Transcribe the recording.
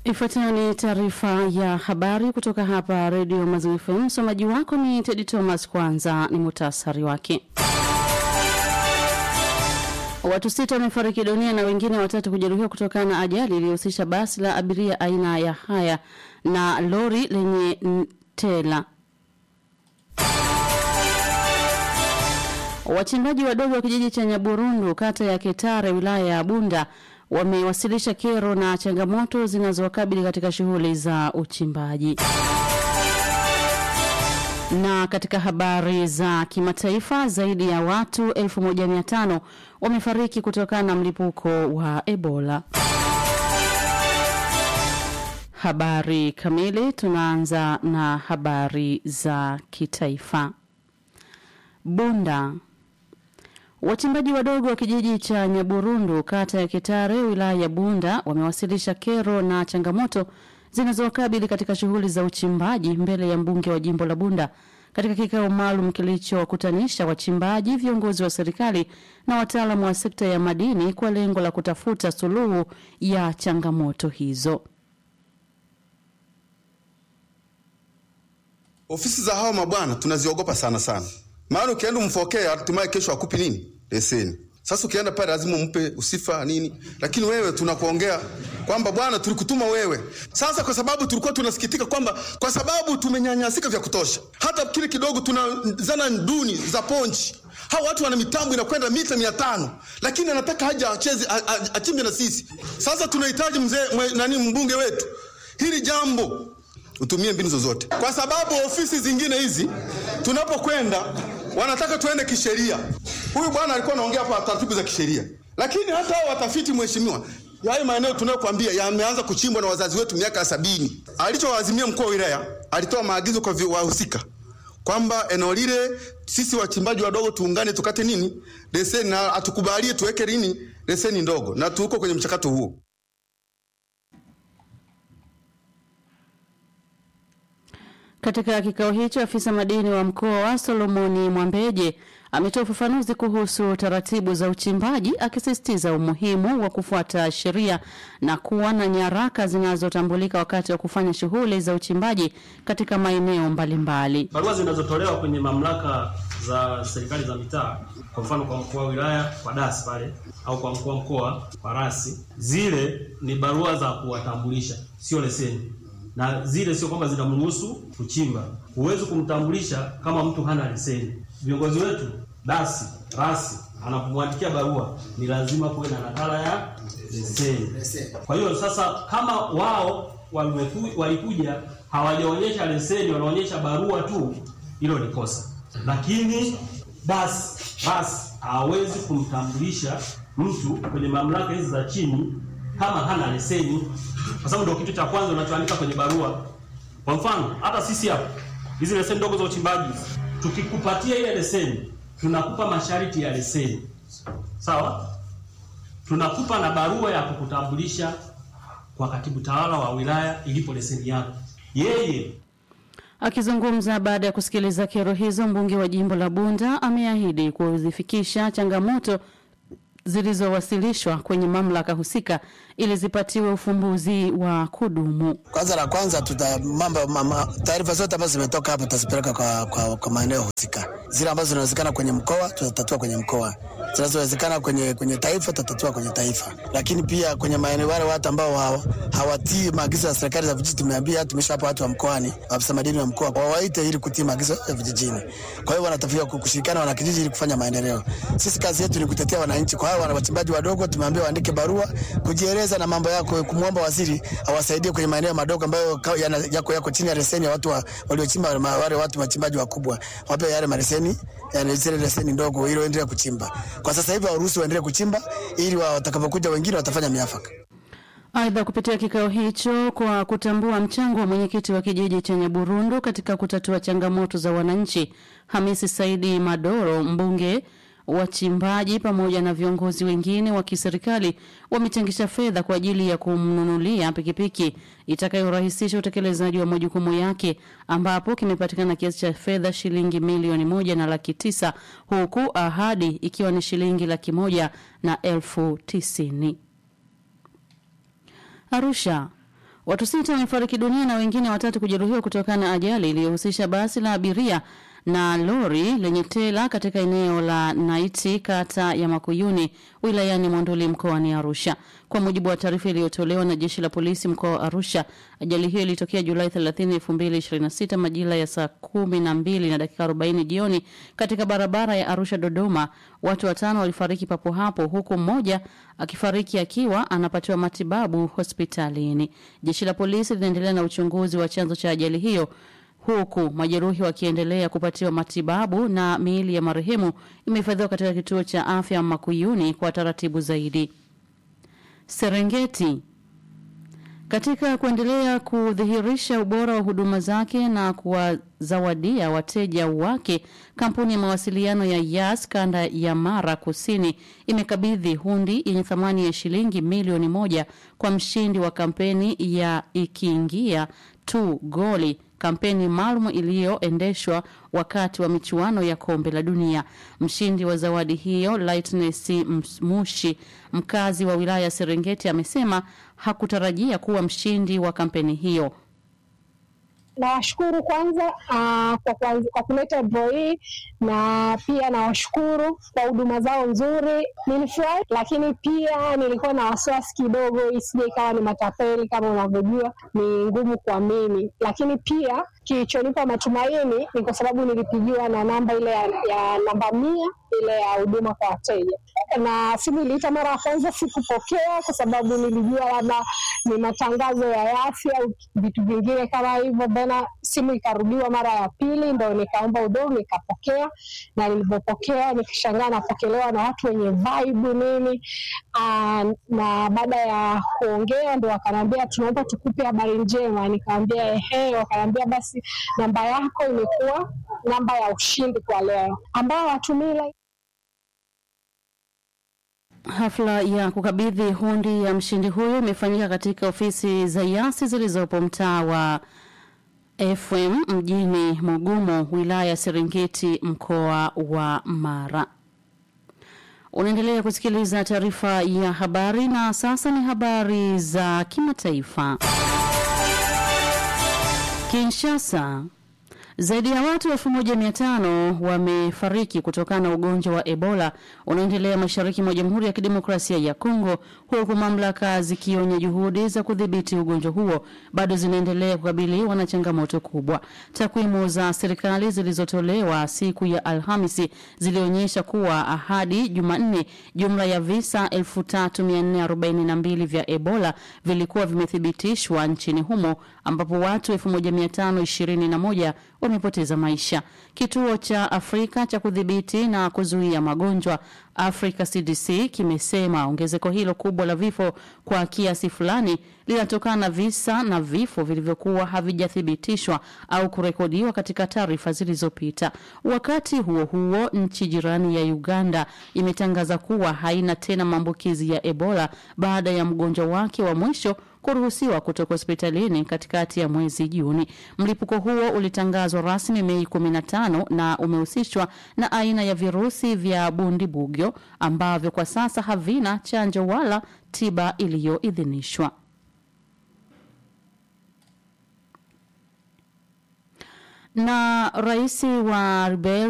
Ifuatayo ni taarifa ya habari kutoka hapa Redio Maziwa FM. Msomaji wako ni Tedi Thomas. Kwanza ni muhtasari wake. Watu sita wamefariki dunia na wengine watatu kujeruhiwa kutokana na ajali iliyohusisha basi la abiria aina ya haya na lori lenye tela. Wachimbaji wadogo wa kijiji cha Nyaburundu kata ya Ketare wilaya ya Bunda wamewasilisha kero na changamoto zinazowakabili katika shughuli za uchimbaji. Na katika habari za kimataifa, zaidi ya watu 1500 wamefariki kutokana na mlipuko wa Ebola. Habari kamili, tunaanza na habari za kitaifa. Bunda Wachimbaji wadogo wa kijiji cha Nyaburundu kata ya Kitare wilaya ya Bunda wamewasilisha kero na changamoto zinazowakabili katika shughuli za uchimbaji mbele ya mbunge wa jimbo la Bunda katika kikao maalum kilichowakutanisha wachimbaji, viongozi wa serikali na wataalamu wa sekta ya madini kwa lengo la kutafuta suluhu ya changamoto hizo. Ofisi za hawa mabwana tunaziogopa sana sana maana ukienda umfokee hatimaye kesho akupi nini leseni. Sasa ukienda pale lazima umpe usifa nini, lakini wewe tunakuongea kwamba bwana, tulikutuma wewe. Sasa kwa sababu tulikuwa tunasikitika kwamba kwa sababu tumenyanyasika vya kutosha, hata kile kidogo tuna zana duni za ponchi. Hawa watu wana mitambo inakwenda mita mia tano, lakini anataka haja acheze achimbe na sisi. Sasa tunahitaji mzee nani, mbunge wetu, hili jambo utumie mbinu zozote, kwa sababu ofisi zingine hizi tunapokwenda wanataka tuende kisheria. Huyu bwana alikuwa anaongea hapa taratibu za kisheria, lakini hata hao watafiti, mheshimiwa, hayo maeneo tunayokuambia yameanza kuchimbwa na wazazi wetu miaka ya sabini. Alichowaazimia mkuu wa wilaya, alitoa maagizo kwa wahusika kwamba eneo lile sisi wachimbaji wadogo tuungane, tukate nini leseni, na atukubalie tuweke nini leseni ndogo, na tuko kwenye mchakato huo. Katika kikao hicho afisa madini wa mkoa wa Solomoni Mwambeje ametoa ufafanuzi kuhusu taratibu za uchimbaji akisisitiza umuhimu wa kufuata sheria na kuwa na nyaraka zinazotambulika wakati wa kufanya shughuli za uchimbaji katika maeneo mbalimbali. Barua zinazotolewa kwenye mamlaka za serikali za mitaa, kwa mfano kwa mkuu wa wilaya kwa dasi pale, au kwa mkuu wa mkoa kwa rasi, zile ni barua za kuwatambulisha, sio leseni na zile sio kwamba zinamruhusu kuchimba. Huwezi kumtambulisha kama mtu hana leseni. Viongozi wetu dasi rasi anapomwandikia barua ni lazima kuwe na nakala ya leseni. Kwa hiyo sasa, kama wao walikuja hawajaonyesha leseni, wanaonyesha barua tu, hilo ni kosa. Lakini dasi rasi hawezi kumtambulisha mtu kwenye mamlaka hizi za chini kama hana leseni, kwa sababu ndio kitu cha kwanza unachoandika kwenye barua. Kwa mfano, hata sisi hapa hizi leseni ndogo za uchimbaji, tukikupatia ile leseni, tunakupa masharti ya leseni, sawa? Tunakupa na barua ya kukutambulisha kwa katibu tawala wa wilaya ilipo leseni yako. Yeye Akizungumza baada ya kusikiliza kero hizo, mbunge wa jimbo la Bunda ameahidi kuzifikisha changamoto zilizowasilishwa kwenye mamlaka husika ili zipatiwe ufumbuzi wa kudumu. Kwanza la kwanza tuta mambo mama, taarifa zote ambazo zimetoka hapa tutazipeleka kwa, kwa, kwa maeneo husika. Zile ambazo zinawezekana kwenye mkoa tutatatua kwenye mkoa, zinazowezekana kwenye, kwenye taifa tutatatua kwenye taifa. Lakini pia kwenye maeneo wale watu ambao hawa, hawatii maagizo ya serikali za vijiji, tumeambia tumeshawapa watu wa mkoani, afisa madini wa mkoa wawaite ili kutii maagizo ya vijijini. Kwa hiyo wanatafiwa kushirikiana wana kijiji ili kufanya maendeleo. Sisi kazi yetu ni kutetea wananchi. Kwa hiyo wana wachimbaji wadogo tumeambia waandike barua kujieleza na mambo yako, kumwomba waziri awasaidie kwenye maeneo madogo ambayo yako yako chini ya leseni ya watu waliochimba, wale watu wachimbaji wakubwa wape yale maleseni, yani zile leseni ndogo, ili waendelee kuchimba. Kwa sasa hivi waruhusu waendelee kuchimba, ili watakapokuja wengine watafanya miafaka. Aidha, kupitia kikao hicho, kwa kutambua mchango wa mwenyekiti wa kijiji cha Nyaburundu katika kutatua changamoto za wananchi, Hamisi Saidi Madoro, mbunge wachimbaji pamoja na viongozi wengine wa kiserikali wamechangisha fedha kwa ajili ya kumnunulia pikipiki itakayorahisisha utekelezaji wa majukumu yake, ambapo kimepatikana kiasi cha fedha shilingi milioni moja na laki tisa huku ahadi ikiwa ni shilingi laki moja na elfu tisini. Arusha Watu sita wamefariki dunia na wengine watatu kujeruhiwa kutokana na ajali iliyohusisha basi la abiria na lori lenye tela katika eneo la Naiti kata ya Makuyuni wilayani Monduli mkoani Arusha. Kwa mujibu wa taarifa iliyotolewa na jeshi la polisi mkoa wa Arusha, ajali hiyo ilitokea Julai 30, 2026 majira ya saa kumi na mbili na dakika 40 jioni katika barabara ya Arusha Dodoma. Watu watano walifariki papo hapo huku mmoja akifariki akiwa anapatiwa matibabu hospitalini. Jeshi la polisi linaendelea na uchunguzi wa chanzo cha ajali hiyo huku majeruhi wakiendelea kupatiwa matibabu na miili ya marehemu imehifadhiwa katika kituo cha afya Makuyuni kwa taratibu zaidi. Serengeti katika kuendelea kudhihirisha ubora wa huduma zake na kuwazawadia wateja wake, kampuni ya mawasiliano ya Yas kanda ya Mara Kusini imekabidhi hundi yenye thamani ya shilingi milioni moja kwa mshindi wa kampeni ya ikiingia tu goli kampeni maalum iliyoendeshwa wakati wa michuano ya kombe la dunia. Mshindi wa zawadi hiyo Lightness Mushi, mkazi wa wilaya ya Serengeti, amesema hakutarajia kuwa mshindi wa kampeni hiyo. Nawashukuru kwanza uh, kwa, kwa, kwa kuleta draw hii na pia nawashukuru kwa huduma zao nzuri. Nilifurahi, lakini pia nilikuwa na wasiwasi kidogo isije ikawa ni matapeli. Kama unavyojua ni ngumu kuamini, lakini pia kilichonipa matumaini ni kwa sababu nilipigiwa na namba ile ya, ya namba mia ile ya huduma kwa wateja, na simu iliita mara ya kwanza sikupokea, kwa sababu nilijua labda ni matangazo ya afya au vitu vingine kama hivyo. Tena simu ikarudiwa mara ya pili, ndo nikaomba huduma nikapokea, na nilipopokea nikishangaa napokelewa na watu wenye vibe nini. Aa, na baada ya kuongea ndo wakaniambia tunaomba tukupe habari njema. Nikamwambia ehe, wakaniambia basi namba yako imekuwa namba ya ushindi kwa leo, ambao watumii Hafla ya kukabidhi hundi ya mshindi huyo imefanyika katika ofisi za Yasi zilizopo mtaa wa FM mjini Mugumu, wilaya ya Serengeti, mkoa wa Mara. Unaendelea kusikiliza taarifa ya habari na sasa ni habari za kimataifa. Kinshasa zaidi ya watu 1500 wamefariki kutokana na ugonjwa wa Ebola unaoendelea mashariki mwa Jamhuri ya Kidemokrasia ya Kongo, huku mamlaka zikionya juhudi za kudhibiti ugonjwa huo bado zinaendelea kukabiliwa na changamoto kubwa. Takwimu za serikali zilizotolewa siku ya Alhamisi zilionyesha kuwa hadi Jumanne jumla ya visa 3442 vya Ebola vilikuwa vimethibitishwa nchini humo ambapo watu 1521 wamepoteza maisha. Kituo cha Afrika cha kudhibiti na kuzuia magonjwa Africa CDC kimesema ongezeko hilo kubwa la vifo kwa kiasi fulani linatokana na visa na vifo vilivyokuwa havijathibitishwa au kurekodiwa katika taarifa zilizopita. Wakati huo huo, nchi jirani ya Uganda imetangaza kuwa haina tena maambukizi ya Ebola baada ya mgonjwa wake wa mwisho kuruhusiwa kutoka hospitalini katikati ya mwezi Juni. Mlipuko huo ulitangazwa rasmi Mei 15 na umehusishwa na aina ya virusi vya bundibugyo ambavyo kwa sasa havina chanjo wala tiba iliyoidhinishwa. Na rais wa Liberia